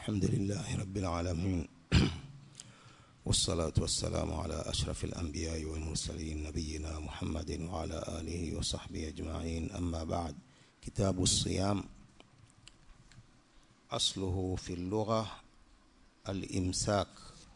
الحمد لله رب العالمين والصلاة والسلام على أشرف الأنبياء والمرسلين نبينا محمد وعلى آله وصحبه أجمعين أما بعد كتاب الصيام أصله في اللغة الإمساك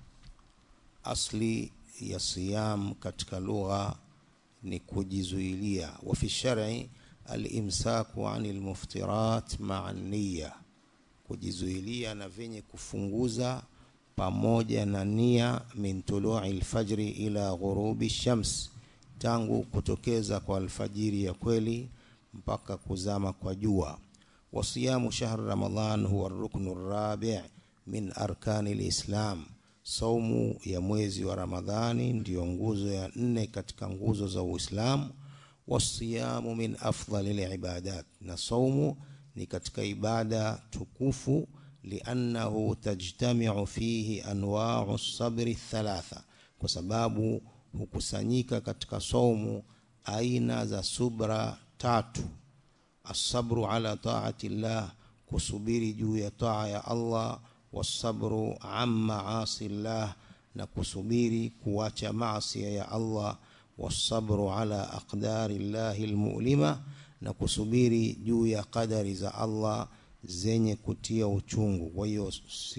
أصلي ya siyam katika lugha ni kujizuilia wa fi shar'i al-imsaku anil muftirat ma'a niyya kujizuilia na vyenye kufunguza pamoja na nia min tulu'i al-fajri ila ghurubi shams tangu kutokeza kwa alfajiri ya kweli mpaka kuzama kwa jua wa siyamu shahr ramadan huwa ar-ruknu ar-rabi' min arkani al-islam saumu ya mwezi wa ramadhani ndiyo nguzo ya nne katika nguzo za uislamu wasiyamu min afdali libadat na saumu ni katika ibada tukufu liannahu tajtamiu fihi anwau sabri thalatha kwa sababu hukusanyika katika saumu aina za subra tatu asabru ala taati llah kusubiri juu ya taa ya allah wasabru an maasi llah na kusubiri kuacha maasia ya Allah wasabru ala aqdari llahi almu'lima na kusubiri juu ya qadari za Allah zenye kutia uchungu kwa hiyo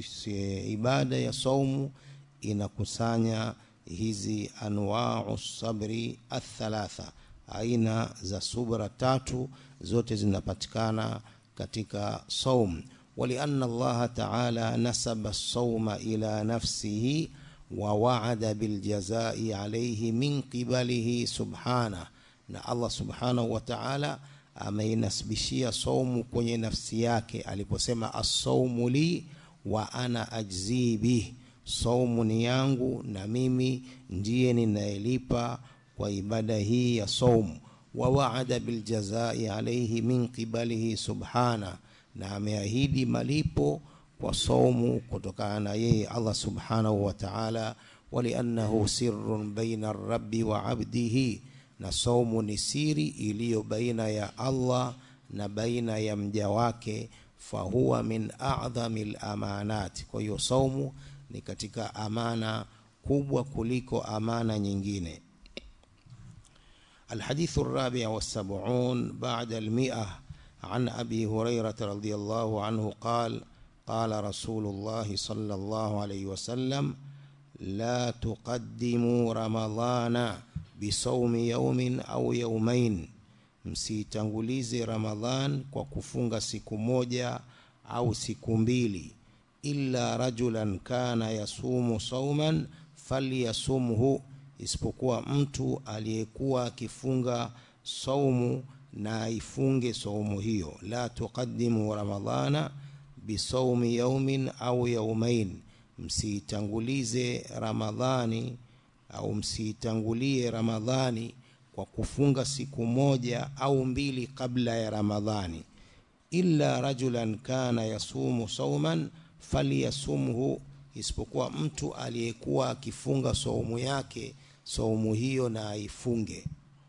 ibada ya saumu inakusanya hizi anwa'u sabri athalatha aina za subra tatu zote zinapatikana katika saumu ولأن الله تعالى نسب الصوم إلى نفسه ووعد بالجزاء عليه من قبله سبحانه na Allah subhanahu wa ta'ala ameinasibishia saumu kwenye nafsi yake aliposema as-saumu li wa ana ajzi bih saumu ni yangu na mimi ndiye ninayelipa kwa ibada hii ya saumu wa wa'ada bil jazaa'i alayhi min qibalihi subhanahu na ameahidi malipo kwa saumu kutokana na yeye Allah subhanahu wa ta'ala waliannahu sirrun baina rabbi wa abdihi na saumu ni siri iliyo baina ya Allah na baina ya mja wake fahuwa min a'dhamil amanat kwa hiyo saumu ni katika amana kubwa kuliko amana nyingine الحديث الرابع والسبعون بعد المئة عن أبي هريرة رضي الله عنه قال قال رسول الله صلى الله عليه وسلم لا تقدموا رمضان بصوم يوم أو يومين msitangulize ramadhan kwa kufunga siku moja au siku mbili illa rajulan kana yasumu sauman falyasumhu isipokuwa mtu aliyekuwa akifunga saumu na aifunge saumu hiyo la tuqaddimu ramadhana bisawmi yaumin au yaumain msitangulize ramadhani au msitangulie ramadhani kwa kufunga siku moja au mbili kabla ya ramadhani illa rajulan kana yasumu sauman falyasumhu isipokuwa mtu aliyekuwa akifunga saumu yake saumu hiyo na aifunge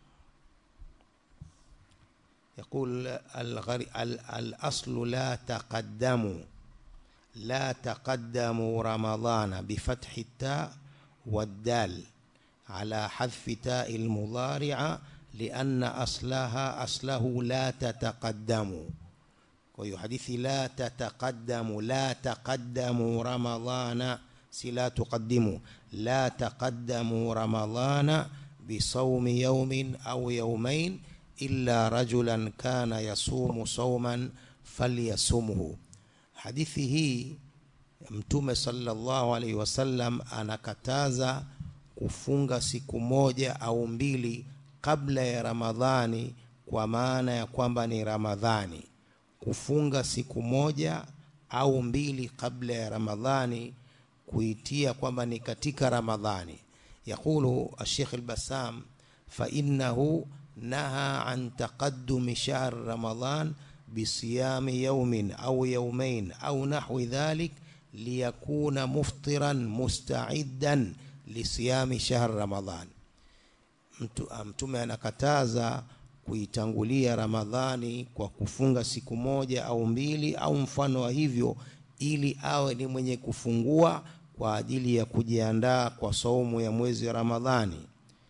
يقول الغري الأصل لا تقدموا لا تقدموا رمضان بفتح التاء والدال على حذف تاء المضارعة لأن أصلها أصله لا تتقدموا وهي حديث لا تتقدموا لا تقدموا رمضان سلا تقدموا لا تقدموا رمضان بصوم يوم أو يومين illa rajulan kana yasumu sauman falyasumhu hadithi hii mtume sallallahu alaihi wasallam anakataza kufunga siku moja au mbili kabla ya ramadhani kwa maana ya kwamba ni ramadhani kufunga siku moja au mbili kabla ya ramadhani kuitia kwamba ni katika ramadhani yaqulu الشيخ البسام فإنه نهى عن تقدم شهر رمضان بصيام يوم أو يومين أو نحو ذلك ليكون مفطرا مستعدا لصيام شهر رمضان mtume anakataza kuitangulia ramadhani kwa kufunga siku moja au mbili au mfano wa hivyo ili awe ni mwenye kufungua kwa ajili ya kujiandaa kwa saumu ya mwezi wa Ramadhani.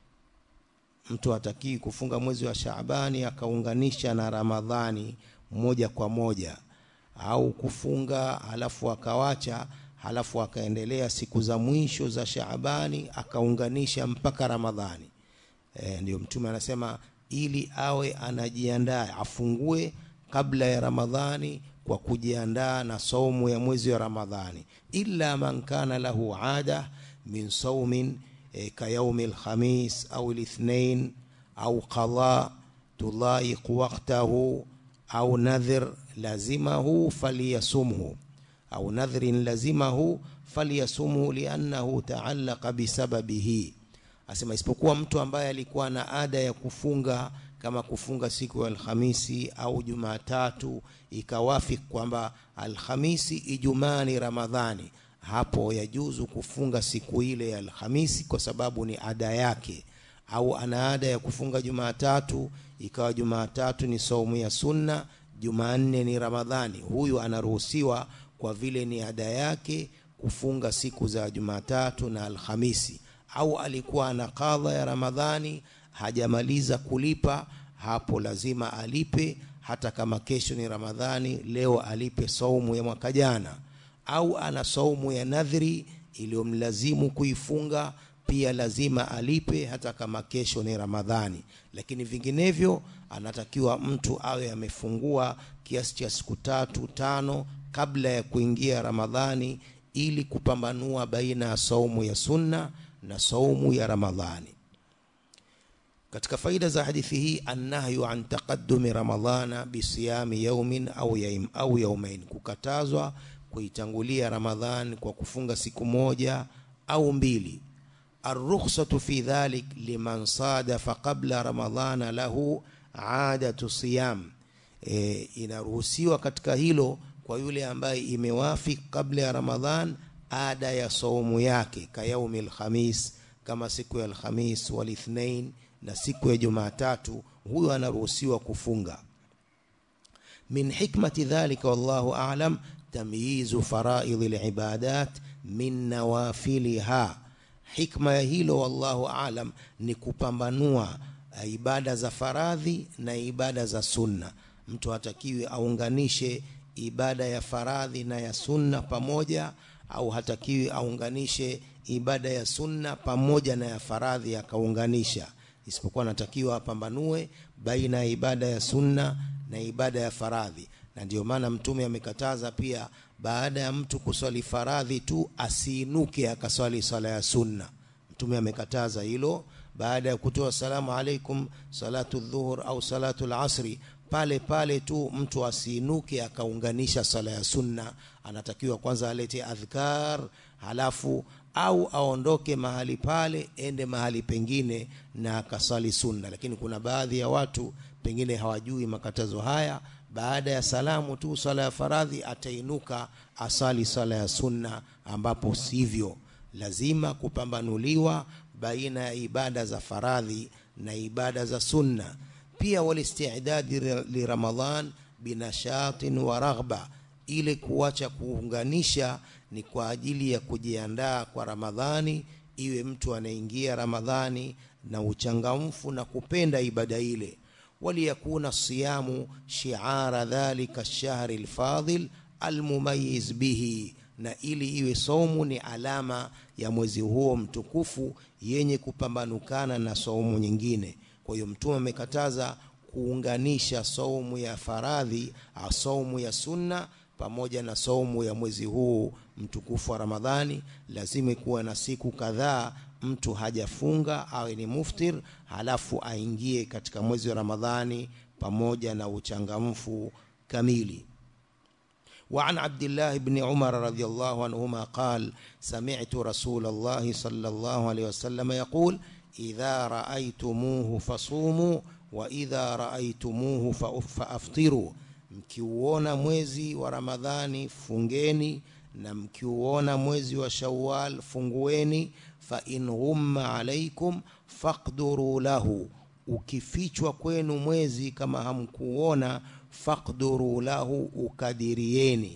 Mtu hatakii kufunga mwezi wa Shaabani akaunganisha na Ramadhani moja kwa moja, au kufunga halafu akawacha, halafu akaendelea siku za mwisho za Shaabani akaunganisha mpaka Ramadhani. E, ndio Mtume anasema ili awe anajiandaa afungue kabla ya Ramadhani kwa kujiandaa na saumu ya mwezi wa Ramadhani, illa man kana lahu ada min saumin e, kayaumi lkhamis au lithnain au qada tulaiq waqtahu au nadhir lazimahu falyasumhu au nadhrin lazimahu falyasumhu liannahu taallaqa bisababihi asema isipokuwa mtu ambaye alikuwa na ada ya kufunga kama kufunga siku ya Alhamisi au Jumatatu, ikawafiki kwamba Alhamisi Ijumaa ni Ramadhani, hapo yajuzu kufunga siku ile ya Alhamisi kwa sababu ni ada yake. Au ana ada ya kufunga Jumatatu, ikawa Jumatatu ni saumu ya sunna, Jumanne ni Ramadhani, huyu anaruhusiwa kwa vile ni ada yake kufunga siku za Jumatatu na Alhamisi au alikuwa ana kadha ya Ramadhani hajamaliza kulipa, hapo lazima alipe, hata kama kesho ni Ramadhani, leo alipe saumu ya mwaka jana. Au ana saumu ya nadhiri iliyomlazimu kuifunga, pia lazima alipe, hata kama kesho ni Ramadhani. Lakini vinginevyo, anatakiwa mtu awe amefungua kiasi cha siku tatu tano kabla ya kuingia Ramadhani, ili kupambanua baina ya saumu ya sunna na saumu ya Ramadhani. Katika faida za hadithi hii, annahyu an taqaddumi ramadhana bisiyami yaumin au yaim au yaumain, kukatazwa kuitangulia Ramadhan kwa kufunga siku moja au mbili. Arrukhsatu fi dhalik liman sadafa qabla ramadhana lahu adatu siyam, e, inaruhusiwa katika hilo kwa yule ambaye imewafiki kabla ya Ramadhan ada ya saumu yake ka yaumi alkhamis, kama siku ya Alkhamis walithnain na siku ya Jumatatu, huyo anaruhusiwa kufunga. Min hikmati dhalika wallahu a'lam tamyizu faraidhi libadat min nawafiliha, hikma ya hilo wallahu a'lam ni kupambanua ibada za faradhi na ibada za sunna. Mtu hatakiwi aunganishe ibada ya faradhi na ya sunna pamoja au hatakiwi aunganishe ibada ya sunna pamoja na ya faradhi akaunganisha, isipokuwa anatakiwa apambanue baina ya ibada ya sunna na ibada ya faradhi. Na ndio maana Mtume amekataza pia, baada ya mtu kuswali faradhi tu asiinuke akaswali swala ya sunna. Mtume amekataza hilo, baada ya kutoa salamu alaikum salatu dhuhur au salatu lasri pale pale tu mtu asiinuke akaunganisha sala ya sunna. Anatakiwa kwanza alete adhkar, halafu au aondoke mahali pale ende mahali pengine na akasali sunna. Lakini kuna baadhi ya watu pengine hawajui makatazo haya, baada ya salamu tu sala ya faradhi atainuka asali sala ya sunna, ambapo sivyo. Lazima kupambanuliwa baina ya ibada za faradhi na ibada za sunna pia walistidadi li Ramadhan binashatin wa raghba, ile kuacha kuunganisha ni kwa ajili ya kujiandaa kwa Ramadhani, iwe mtu anaingia Ramadhani na uchangamfu na kupenda ibada ile. Waliyakuna siyamu shiara dhalika lshahri lfadhil almumayiz bihi, na ili iwe saumu ni alama ya mwezi huo mtukufu yenye kupambanukana na saumu nyingine. Kwa hiyo Mtume amekataza kuunganisha saumu ya faradhi au saumu ya sunna pamoja na saumu ya mwezi huu mtukufu wa Ramadhani. Lazima kuwa na siku kadhaa mtu hajafunga awe ni muftir, halafu aingie katika mwezi wa Ramadhani pamoja na uchangamfu kamili. وعن عبد الله بن عمر رضي الله عنهما قال سمعت رسول الله صلى الله عليه وسلم يقول idha raaitumuhu fasumu wa idha raaitumuhu faaftiru, mkiuona mwezi wa Ramadhani fungeni, na mkiuona mwezi wa Shawwal fungueni. Fa in ghumma alaikum faqduru lahu, ukifichwa kwenu mwezi kama hamkuona, faqduru lahu, ukadirieni.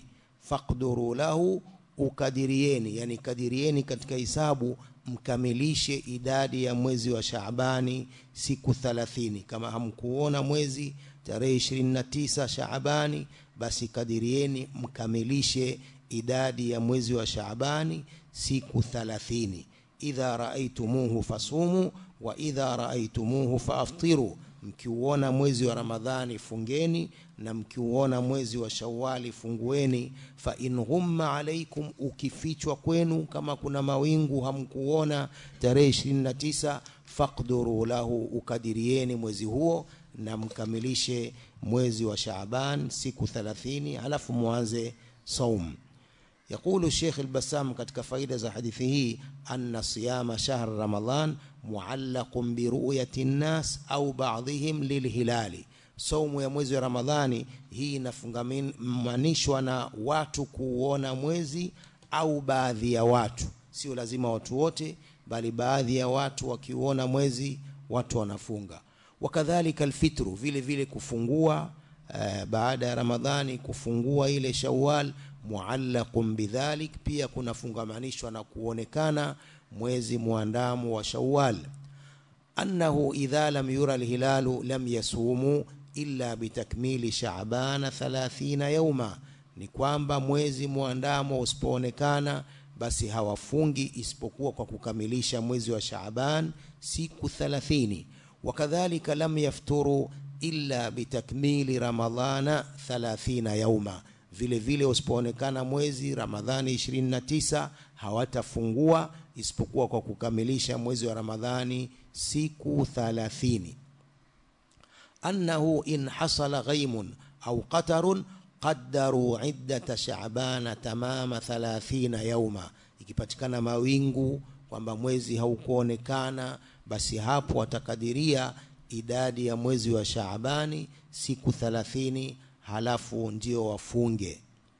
faqduru lahu ukadirieni yani kadirieni katika hisabu mkamilishe idadi ya mwezi wa Shaabani siku 30 kama hamkuona mwezi tarehe 29 Shaabani basi kadirieni mkamilishe idadi ya mwezi wa Shaabani siku 30 idha raaitumuhu fasumu wa idha raaitumuhu faaftiru mkiuona mwezi wa Ramadhani fungeni na mkiuona mwezi wa Shawali fungueni fa in ghumma alaikum ukifichwa kwenu kama kuna mawingu hamkuona tarehe 29 faqduru lahu ukadirieni mwezi huo na mkamilishe mwezi wa Shaaban siku 30 halafu muanze saum يقول الشيخ البسام katika faida za hadithi hii anna siyama shahr ramadan muallaqun bi ru'yati an-nas au ba'dihim lilhilali saumu ya mwezi wa ramadhani hii inafungamanishwa na watu kuona mwezi au baadhi ya watu sio lazima watu wote bali baadhi ya watu wakiuona mwezi watu wanafunga wakadhalika alfitru vile vile kufungua uh, baada ya ramadhani kufungua ile shawwal muallaqun bidhalik pia kunafungamanishwa na kuonekana mwezi muandamo wa shawwal annahu idha lam yura alhilalu lam yasumu illa bitakmili shaabana 30 yauma ni kwamba mwezi muandamo usipoonekana basi hawafungi isipokuwa kwa kukamilisha mwezi wa Shaaban siku 30 wakadhalika lam yafturu illa bitakmili ramadhana 30 yauma vile vile usipoonekana mwezi Ramadhani 29 hawatafungua isipokuwa kwa kukamilisha mwezi wa Ramadhani siku 30 annahu in hasala ghaimun au qatarun qaddaru iddata sha'bana tamama 30 yauma ikipatikana mawingu kwamba mwezi haukuonekana basi hapo watakadiria idadi ya mwezi wa Shaabani siku 30 halafu ndio wafunge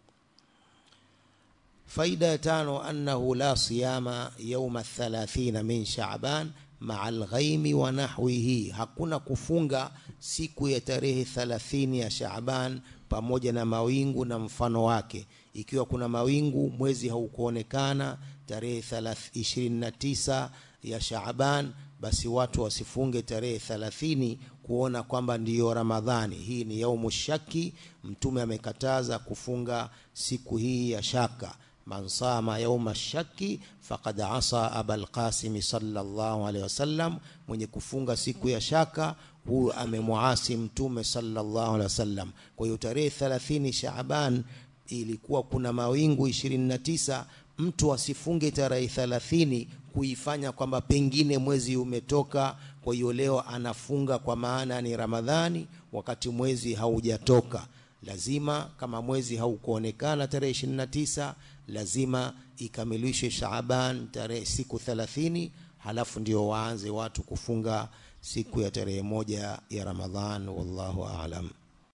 faida ya tano annahu la siyama yauma 30 min Shaaban maa alghaimi wa nahwihi hakuna kufunga siku ya tarehe 30 ya Shaaban pamoja na mawingu na mfano wake ikiwa kuna mawingu mwezi haukuonekana tarehe 29 ya Shaaban basi watu wasifunge tarehe 30 kuona kwamba ndiyo Ramadhani. Hii ni yaumu shaki. Mtume amekataza kufunga siku hii ya shaka. Man sama yauma shaki faqad asa abal qasim sallallahu alaihi wasallam, mwenye kufunga siku ya shaka huyu amemwasi Mtume sallallahu alaihi wasallam. Kwa hiyo tarehe 30 Shaaban ilikuwa kuna mawingu 29 mtu asifunge tarehe 30 kuifanya kwamba pengine mwezi umetoka, kwa hiyo leo anafunga kwa maana ni Ramadhani wakati mwezi haujatoka. Lazima kama mwezi haukuonekana tarehe 29, lazima ikamilishwe Shaaban tarehe siku 30, halafu ndio waanze watu kufunga siku ya tarehe moja ya Ramadhan. Wallahu aalam.